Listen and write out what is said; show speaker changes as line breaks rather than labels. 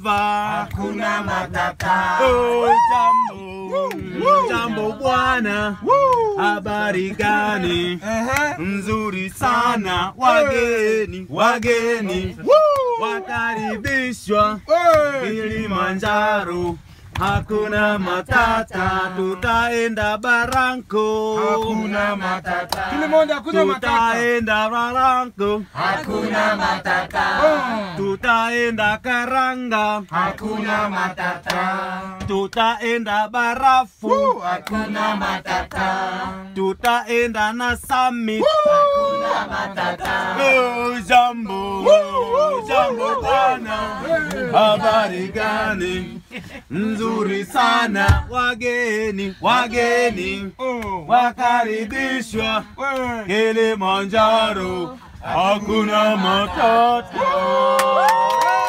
dereva.
hakuna matata.
Oh, jambo, jambo bwana, habari gani? Nzuri sana, wageni, wageni wakaribishwa Kilimanjaro. Hakuna matata, tutaenda Baranko.
Hakuna matata.
Kilimonda hakuna matata.
Tutaenda Baranko,
Hakuna matata.
tutaenda Karanga,
Hakuna matata.
tutaenda Barafu,
Hakuna matata.
tutaenda na Summit.
Hakuna matata.
Oh, jambo, oh, jambo bwana, habari gani? Nzuri sana, wageni, wageni wakaribishwa Kilimanjaro, hakuna matata.